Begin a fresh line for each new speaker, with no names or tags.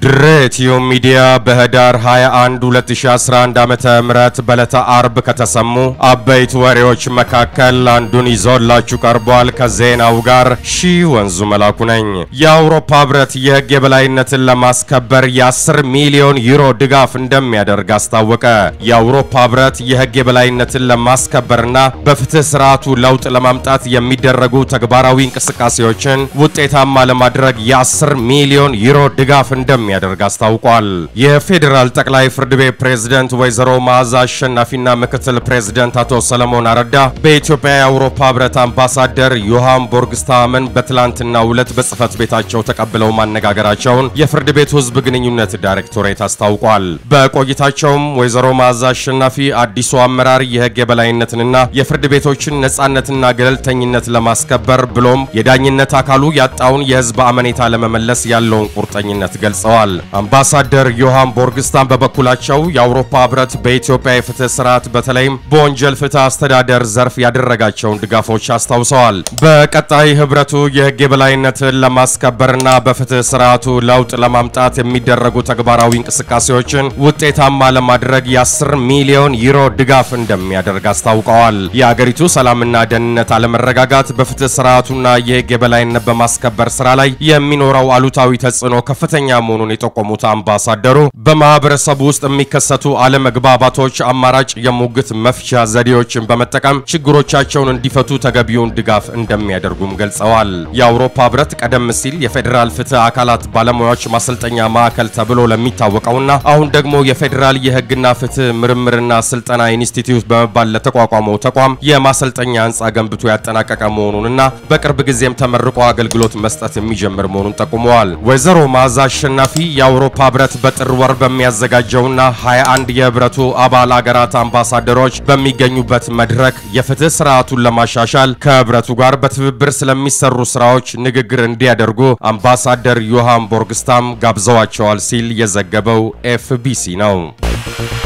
ድሬቲዮ ሚዲያ በህዳር 21 2011 ዓመተ ምህረት በዕለተ አርብ ከተሰሙ አበይት ወሬዎች መካከል አንዱን ይዞላችሁ ቀርቧል። ከዜናው ጋር ሺ ወንዙ መላኩ ነኝ። የአውሮፓ ህብረት የህግ የበላይነትን ለማስከበር የ10 ሚሊዮን ዩሮ ድጋፍ እንደሚያደርግ አስታወቀ። የአውሮፓ ህብረት የህግ የበላይነትን ለማስከበርና በፍትህ ስርዓቱ ለውጥ ለማምጣት የሚደረጉ ተግባራዊ እንቅስቃሴዎችን ውጤታማ ለማድረግ የ10 ሚሊዮን ዩሮ ድጋፍ እንደሚያደርግ አስታውቋል። የፌዴራል ጠቅላይ ፍርድ ቤት ፕሬዝደንት ወይዘሮ መዓዛ አሸናፊና ምክትል ፕሬዝደንት አቶ ሰለሞን አረዳ በኢትዮጵያ የአውሮፓ ህብረት አምባሳደር ዮሃን ቦርግስታምን በትላንትናው ዕለት በጽህፈት ቤታቸው ተቀብለው ማነጋገራቸውን የፍርድ ቤቱ ህዝብ ግንኙነት ዳይሬክቶሬት አስታውቋል። በቆይታቸውም ወይዘሮ መዓዛ አሸናፊ አዲሱ አመራር የህግ የበላይነትንና የፍርድ ቤቶችን ነጻነትና ገለልተኝነት ለማስከበር ብሎም የዳኝነት አካሉ ያጣውን የህዝብ አመኔታ ለመመለስ ያለውን ቁርጠኝነት ገልጸዋል። አምባሳደር ዮሃን ቦርግስታን በበኩላቸው የአውሮፓ ህብረት በኢትዮጵያ የፍትህ ስርዓት በተለይም በወንጀል ፍትህ አስተዳደር ዘርፍ ያደረጋቸውን ድጋፎች አስታውሰዋል። በቀጣይ ህብረቱ የህግ የበላይነትን ለማስከበርና በፍትህ ስርዓቱ ለውጥ ለማምጣት የሚደረጉ ተግባራዊ እንቅስቃሴዎችን ውጤታማ ለማድረግ የ10 ሚሊዮን ዩሮ ድጋፍ እንደሚያደርግ አስታውቀዋል። የአገሪቱ ሰላምና ደህንነት አለመረጋጋት በፍትህ ስርዓቱና የህግ የበላይነት በማስከበር ስራ ላይ የሚኖረው አሉታዊ ተጽዕኖ ከፍተኛ መሆኑን የጠቆሙት አምባሳደሩ በማህበረሰቡ ውስጥ የሚከሰቱ አለመግባባቶች አማራጭ የሙግት መፍቻ ዘዴዎችን በመጠቀም ችግሮቻቸውን እንዲፈቱ ተገቢውን ድጋፍ እንደሚያደርጉም ገልጸዋል። የአውሮፓ ህብረት ቀደም ሲል የፌዴራል ፍትህ አካላት ባለሙያዎች ማሰልጠኛ ማዕከል ተብሎ ለሚታወቀውና አሁን ደግሞ የፌዴራል የህግና ፍትህ ምርምርና ስልጠና ኢንስቲትዩት በመባል ለተቋቋመው ተቋም የማሰልጠኛ ህንፃ ገንብቶ ያጠናቀቀ መሆኑንና በቅርብ ጊዜም ተመርቆ አገልግሎት መስጠት የሚጀምር መሆኑን ጠቁመዋል። ወይዘሮ መዓዛ አሸናፊ የአውሮፓ ህብረት በጥር ወር በሚያዘጋጀውና 21 የህብረቱ አባል አገራት አምባሳደሮች በሚገኙበት መድረክ የፍትህ ስርዓቱን ለማሻሻል ከህብረቱ ጋር በትብብር ስለሚሰሩ ስራዎች ንግግር እንዲያደርጉ አምባሳደር ዮሃን ቦርግስታም ጋብዘዋቸዋል ሲል የዘገበው ኤፍቢሲ ነው።